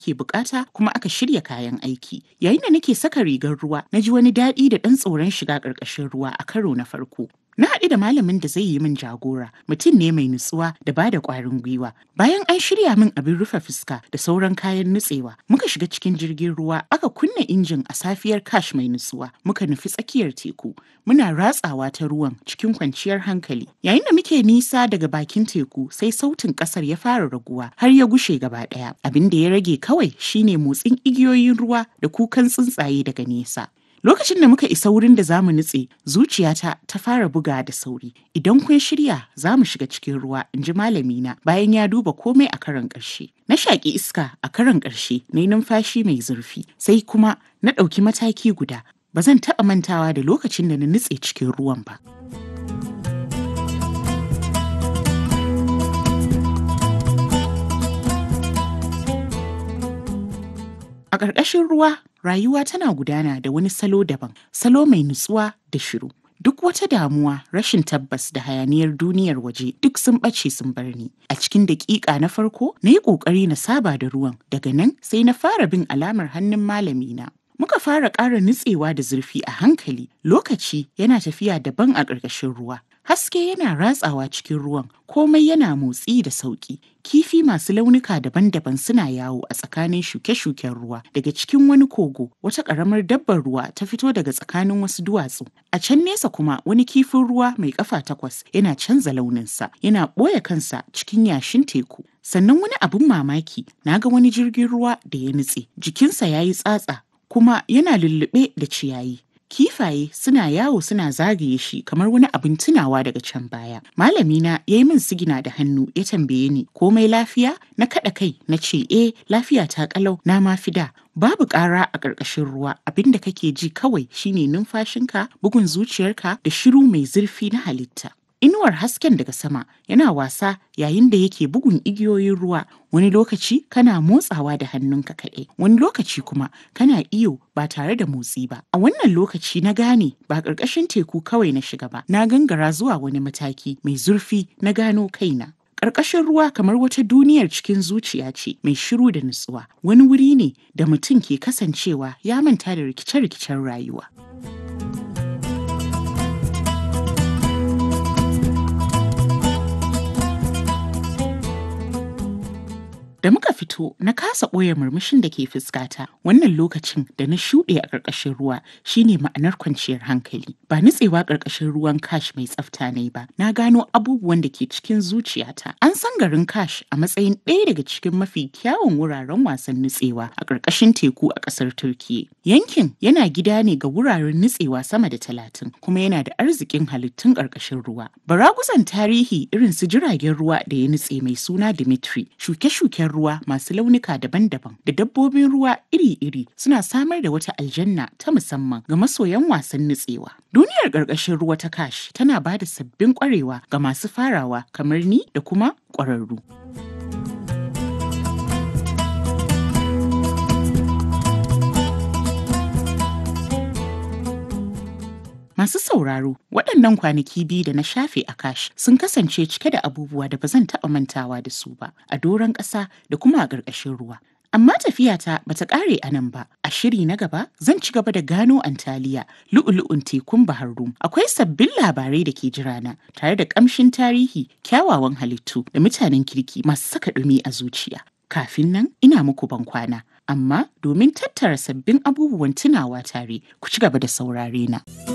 ke bukata kuma aka shirya kayan aiki. Yayin da nake saka rigar ruwa, na ji wani daɗi da ɗan tsoron shiga ƙarƙashin ruwa a karo na farko. Na haɗu da malamin da zai yi min jagora, mutum ne mai nutsuwa da ba da ƙwarin gwiwa. Bayan an shirya min abin rufe fuska da sauran kayan nutsewa, muka shiga cikin jirgin ruwa aka kunna injin a safiyar kash mai nutsuwa, muka nufi tsakiyar teku. Muna ratsawa ta ruwan cikin kwanciyar hankali. Yayin da muke nisa daga bakin teku, sai sautin ƙasar ya fara raguwa har ya gushe gaba ɗaya. Abin da ya rage kawai shine motsin igiyoyin ruwa da kukan tsuntsaye daga nesa. Lokacin da muka isa wurin da zamu nutse, zuciyata ta fara buga da sauri. Idan kun shirya, za mu shiga cikin ruwa, in ji malamina bayan ya duba komai a karon ƙarshe. Na shaƙi iska a karon ƙarshe, na yi numfashi mai zurfi, sai kuma na ɗauki mataki guda. Ba zan taɓa mantawa da lokacin da na nutse cikin ruwan ba. A ƙarƙashin ruwa, rayuwa tana gudana da wani salo daban, salo mai nutsuwa da shiru. Duk wata damuwa, rashin tabbas da hayaniyar duniyar waje duk sun ɓace sun bar ni. A cikin daƙiƙa na farko, na yi ƙoƙari na saba da ruwan. Daga nan sai na fara bin alamar hannun malamina. Muka fara ƙara nutsewa da zurfi a hankali. Lokaci yana tafiya daban a ƙarƙashin ruwa. Haske yana ratsawa cikin ruwan, komai yana motsi da sauƙi. Kifi masu launuka daban-daban suna yawo a tsakanin shuke-shuken ruwa. Daga cikin wani kogo, wata ƙaramar dabbar ruwa ta fito daga tsakanin wasu duwatsu. A can nesa kuma wani kifin ruwa mai ƙafa takwas yana canza launinsa, yana ɓoye kansa cikin yashin teku. Sannan wani abin mamaki, na ga wani jirgin ruwa da ya nutse. Jikinsa ya yi tsatsa, kuma yana lullube da ciyayi. Kifaye suna yawo suna zagaye shi kamar wani abin tunawa daga can baya. Malamina ya yi min sigina da hannu ya tambaye ni komai lafiya na kaɗa kai na ce eh lafiya ta ƙalau na ma fida. Babu ƙara a ƙarƙashin ruwa abin da kake ji kawai shine numfashinka bugun zuciyarka da shiru mai zurfi na halitta. Inuwar hasken daga sama yana wasa yayin da yake bugun igiyoyin ruwa wani lokaci kana motsawa da hannunka kaɗai wani lokaci kuma kana iyo ba tare da motsi ba a wannan lokaci na gane ba ƙarƙashin teku kawai na shiga ba na gangara zuwa wani mataki mai zurfi na gano kaina Ƙarƙashin ruwa kamar wata duniyar cikin zuciya ce mai shiru da nutsuwa wani wuri ne da mutum ke kasancewa ya manta da rikice-rikicen rayuwa. Da muka fito na kasa ɓoye murmushin da ke fuskata wannan lokacin da na shuɗe a ƙarƙashin ruwa shine ma'anar kwanciyar hankali. Ba nutsewa ƙarƙashin ruwan kash mai tsafta ne ba. Na gano abubuwan da ke cikin zuciyata. An san garin kash a matsayin ɗaya daga cikin mafi kyawun wuraren wasan nutsewa a ƙarƙashin teku a ƙasar Turkiyya. Yankin yana gida ne ga wuraren nutsewa sama da talatin kuma yana da arzikin halittun ƙarƙashin ruwa. Baraguzan tarihi irin su jiragen ruwa da ya nutse mai suna Dimitri, shuke-shuken ruwa masu launuka daban-daban da dabbobin ruwa iri-iri suna samar da wata aljanna ta musamman ga masoyan wasan nutsewa. Duniyar ƙarƙashin ruwa ta kash tana ba da sabbin ƙwarewa ga masu farawa kamar ni da kuma ƙwararru. Masu sauraro, waɗannan kwanaki biyu da na shafe a kash sun kasance cike da abubuwa da ba zan taɓa mantawa da su ba a doron ƙasa da kuma a ƙarƙashin ruwa. Amma tafiyata ba ta ƙare a nan ba. A shiri na gaba zan ci gaba da gano Antaliya, lu'ulu'un tekun Bahar Rum. Akwai sabbin labarai da ke jirana tare da ƙamshin tarihi, kyawawan halittu da mutanen kirki masu saka ɗumi a zuciya. Kafin nan ina muku ban kwana, amma domin tattara sabbin abubuwan tunawa tare ku ci gaba da saurare na.